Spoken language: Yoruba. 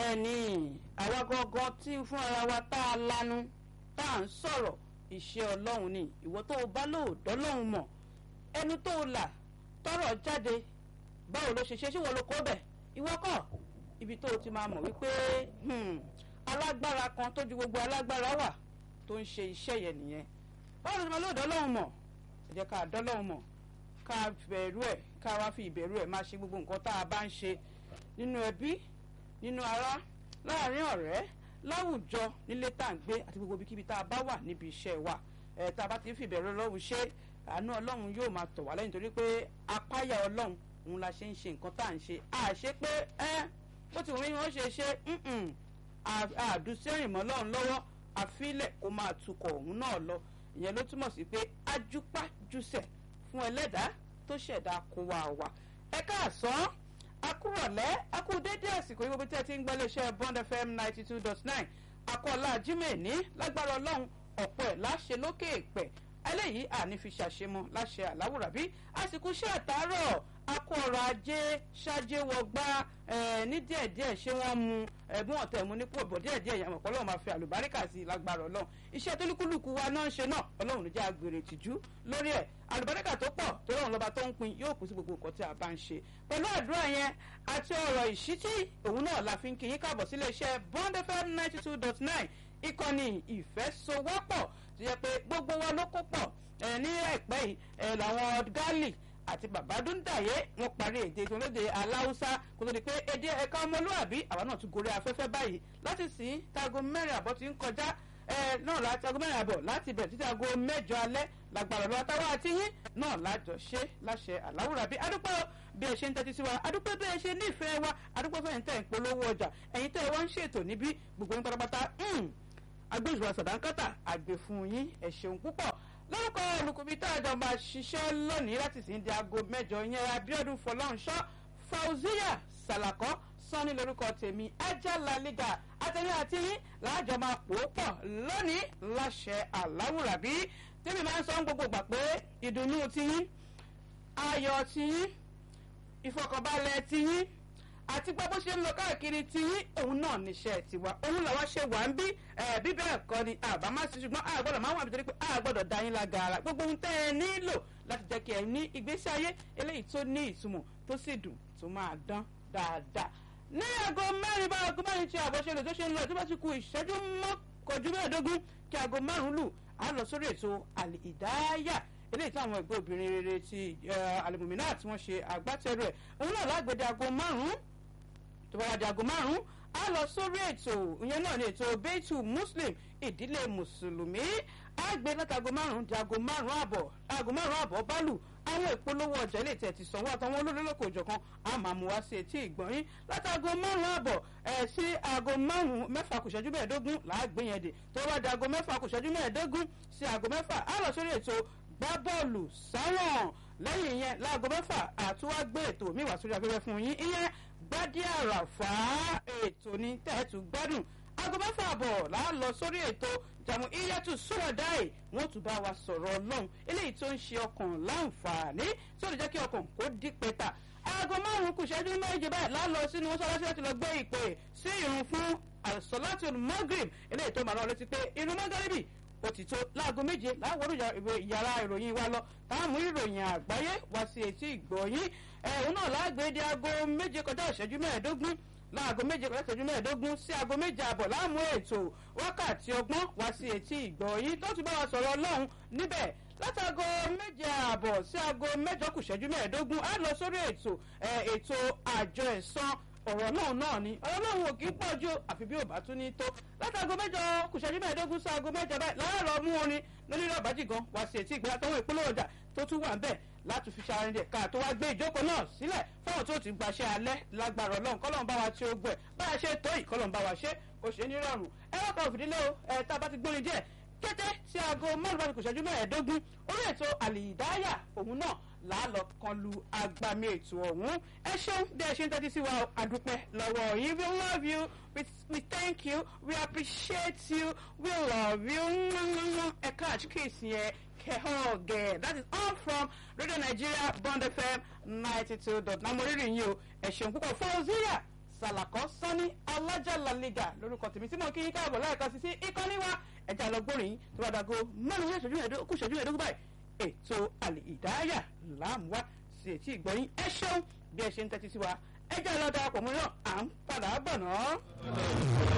bẹ́ẹ̀ ni àwa gangan tí fún ara wa tá a lanu tá a ń sọ̀rọ̀ iṣẹ́ ọlọ́run ni ìwọ tó o bá lóòótọ́ lọ́hùn mọ̀ ẹnu tó o là tọrọ jáde báwo ló ṣe ṣe ṣé wọn ló kó bẹ̀ ìwọ kọ́ ibi tó o ti máa mọ̀ wípé alágbára kan tó ju gbogbo alágbára wà tó ń ṣe iṣẹ́ yẹn nìyẹn báwo ló ti máa lóòótọ́ lọ́hùn mọ̀ ẹ jẹ́ ká dọ́lọ́hùn mọ̀ ká bẹ̀rù ẹ̀ ká wá fi ìbẹ̀rù ẹ̀ máa ṣe gbogbo nǹkan tá a bá ń ṣe nínú ẹbí nínú ará láàrin ọ̀rẹ́ láwùjọ nílé tá à ń gbé àti gbogbo ibikíbi tá a bá wà níbi iṣẹ́ wa ẹ̀ tá a bá ti fi ìbẹ̀rù ọlọ́run ṣe àánú ọlọ́run yóò máa tọ̀ wá lẹ́yìn torí pé apáyà ọlọ́run òun la ṣe ń ṣe nǹkan tá à ń ṣe àṣé pé ẹ́ bó ti wọ́n yín wọ́n ṣe ṣe àdùsẹ́rìn mọ́ lọ́run lọ́wọ́ àfilẹ̀ kó máa tukọ̀ òun náà lọ ìyẹn ló túmọ̀ sí pé ajúpájúsẹ̀ fún ẹlẹ́dàá tó ṣẹ̀dá kó wa wà ẹ káàsán akúrọ̀lẹ́ akú dédé àsìkò yìí gbogbo tí ẹ ti ń gbọ́ iléeṣẹ́ bond fm ninety two dot nine akọ́lá jimeni lágbára ọlọ́run ọ̀pọ̀ ẹ̀ láṣẹ lókè èpẹ̀ eléyìí àní fi ṣàṣemọ láṣẹ àláwùrábí àsìkò iṣẹ́ àtàárọ̀ akọ ọrọ̀ ajé ṣáájé wọgbá ní díẹ̀díẹ̀ ṣé wọ́n mu ẹ̀bùn ọ̀tẹ̀ mu nípò bọ̀ díẹ̀díẹ̀ yàmọ̀ pọ̀ lọ́wọ́ máa fi àlùbáríkà sí i lágbára ọlọ́run iṣẹ́ tó lúkúlùkù wa náà ń ṣe náà ọlọ́run ló jẹ́ agbèrè tìjú lórí ẹ̀ àlùbáríkà tó pọ̀ tó lọ́run lọ́ba tó ń pin yóò kù sí gbogbo nǹkan tí a bá ń ṣe pẹ̀lú àdúrà yẹn àti ọ̀rọ̀ ìṣítí òun náà la fi ń kíyín káàbọ̀ sílé iṣẹ́ bond fm ninety two dot nine ìkànnì ìfẹ́sowọ́pọ̀ tó yẹ pé gbogbo wa ló kó pọ̀ ní ẹ̀pẹ́ yìí làwọn gálì àti babadúndàyé wọn parí èdè ìtòlédè aláwùsá kó tó di pé èdè ẹ̀ka ọmọlúwàbí àwa náà tún gorí afẹ́fẹ́ báyìí láti sìn táago mẹ́rin àbọ̀ ti ń kọjá náà láti aago mẹ́rin àbọ̀ láti bẹ̀rẹ̀ títí aago mẹ́jọ alẹ́ lágbára lọ́wọ́ táwa àti yín náà lájọ ṣe láṣẹ aláwùrábí adúpẹ́ bí ẹ ṣe ń tẹ́tí sí wa adúpẹ́ bí ẹ ṣe nífẹ̀ẹ́ wa adúpẹ́ fẹ́yìn tẹ́ ń polówó ọjà ẹ̀yin tẹ́ ẹ wá ń ṣètò níbí gbogbo yín pátápátá agbóhùnsùwà sàdánkátà àgbè fún yín ẹ ṣeun púpọ̀ lórúkọ olùkùnbí tá a jọ máa ṣiṣẹ́ lónìí láti sìn di aago mẹ́jọ yẹn abiodun fọlọ́nṣọ́ fauziya salakọ sanni lórúkọ tèmi ajala liga àtẹ̀yìn àti yín láàjọ máa pò ó pọ̀ lónìí láṣẹ aláwùrábí tèmi máa ń sọ gbogbo gbà pé ìdùnnú tiyín ayọ̀ tiyín ìfọkànbalẹ̀ tiyín àti gbọ́ bó ṣe ń lọ káàkiri tí òun náà níṣẹ́ tiwa òun làwọn ṣe wà ń bí bí bẹ́ẹ̀ kọ́ ni àbámá sí ṣùgbọ́n a gbọ́dọ̀ máa wà nítorí pé a gbọ́dọ̀ da yín lágara gbogbo ohun tẹ́ ẹ nílò láti jẹ́ kí ẹ ní ìgbésí ayé eléyìí tó ní ìtumọ̀ tó sì dùn tó máa dán dáadáa. ní aago mẹ́rin bá aago mẹ́rin tí àbọ̀ ṣe lè tó ṣe ń lọ tó bá ti ku ìṣẹ́jú mọ́kànjú mẹ́ẹ̀ẹ́dógún kí aago márùn-ún lù á lọ sórí ètò àlè ìdáyà eléyìí táwọn ẹgbẹ́ obìnrin rere ti alimumina tí wọ́n ṣe agbátẹrù ẹ̀ òun náà lágbèdè aago márùn-ún tó bá wá di aago márùn-ún á lọ sórí ètò ìyẹn náà ní ètò beitu muslim ìdílé mùsùlùmí á gbé láti aago márùn-ún di aago márùn-ún àbọ̀ aago márùn-ún àbọ̀ bálù àwọn ìpolówó ọjà ilé tẹ̀ ti sanwó àtàwọn olólùlọ́kọ̀ òjọ̀kan á máa mú wá sí etí ìgbọ̀nyín láti aago márùn-ún àbọ̀ ẹ̀ sí aago márùn-ún mẹ́fà kù ṣẹ́jú mẹ́ẹ̀ẹ́dógún làá gbé yẹn dè tó bá di aago mẹ́fà kù ṣẹ́jú mẹ́ẹ̀ẹ́dógún sí aago mẹ́fà á lọ sórí ètò gbá bọ́ọ̀lù sáwọn lẹ́yìn yẹn láago mẹ́fà àtúwágbé ètò mi wá sórí afẹ́fẹ́ fún yín ìyẹn gbádìí àràfà ètò ní tẹ́ẹ̀tù gbádùn aago mẹ́fà àbọ̀ là á lọ sórí ètò jàmù iyẹ́tù sọ́ọ̀dáì wọ́n tún bá wa sọ̀rọ̀ ọlọ́run eléyìí tó ń ṣe ọkàn láǹfààní tí ó lè jẹ́ kí ọkàn kó dí pẹ́tà aago márùn-ún kù ṣẹ́jú méje báyìí là á lọ sínú mọ́ṣáláṣí láti lọ gbé ìpè sí ìrun fún àṣọláṣí magrib eléyìí tó máa lọ létí pé ìrun mọ́gàríbì ó ti tó láago méje láwọrú yàrá ìròyìn wa lọ táàmù ìròyìn àgbáyé wá sí etí ìgbọ̀nyín ẹ̀hún náà lágbèédé aago méje kọjá ìṣẹ́jú mẹ́ẹ̀ẹ́dógún láago méje kọjá ìṣẹ́jú mẹ́ẹ̀ẹ́dógún sí aago méje àbọ̀ láàmú ètò wákàtí ọgbọ́n wá sí etí ìgbọ̀nyín tó ti bá wa sọ̀rọ̀ ọlọ́run níbẹ̀ látago méje àbọ̀ sí aago mẹ́jọ kù ìṣẹ́jú mẹ́ẹ̀ẹ́dógún á lọ sórí ètò ètò àjọ ẹ̀sán ọ̀rọ̀ náà náà ni ọ̀rọ̀ náà wò kí n pọ̀ ju àfi bí ò bá tún ní tó látàgọ́ mẹ́jọ kùsẹ́jú mẹ́ẹ̀ẹ́dógún sí aago mẹ́jọ báyìí láàárọ̀ mú orin lórí ìrọ̀bájì gan wá sí etí ìgbéra tọ́wọ́ ìpínlẹ̀ ọjà tó tún wà ń bẹ̀ láti fi ṣàrin dẹ̀ ká tó wá gbé ìjókòó náà sílẹ̀ fáwọn tó ti gbaṣẹ́ alẹ́ lágbára ọlọ́run kọ́lọ́n bá wa ṣe ogbẹ́ bá a ṣe tó yìí kọ́lọ́n bá wa ṣe ó ṣe ní rọrùn ẹ wọ́n kan òfìdílé o ẹ tá a bá ti gbórin díẹ̀ kété tí aago márùn bá ti kù ṣẹ́jú mẹ́ẹ̀ẹ́dógún orí ètò àlìdáyà òun náà làálọ̀ kan lu agbami ètò ọ̀hún ẹ ṣeun bí ẹ ṣe ń tẹ́tí sí wa àdúpẹ́ lọ́wọ́ yìí we love you we, we thank you we appreciate you we love you ẹ káàtì kéèsì yẹn kẹ́họ́ọ̀gẹ̀ that is all from radio nigeria bond fm ninety two dot nine mo rírì yín o ẹ ṣeun púpọ̀ fọ́ọ̀zíyà sàlàkọ́ sọ́ni alájàlálẹ́gà lórúkọ tèmi tí mo kí yín káàbọ̀ lẹ́ẹ̀kan sí sí ìkànnì wa ẹ̀jẹ̀ àlọ́gbọ́rin tó bá dago márùn-ún ìṣẹ́jú ẹ̀ẹ́dógún kù ìṣẹ́jú ẹ̀ẹ́dógún báyìí ètò àlè ìdáyà láàmúwá sí etí ìgbọ́yìn ẹ ṣeun bí ẹ ṣe ń tẹ́tí sí wa ẹ̀jẹ̀ àlọ́ darapọ̀ mọ́ náà à ń padà bọ̀ náà.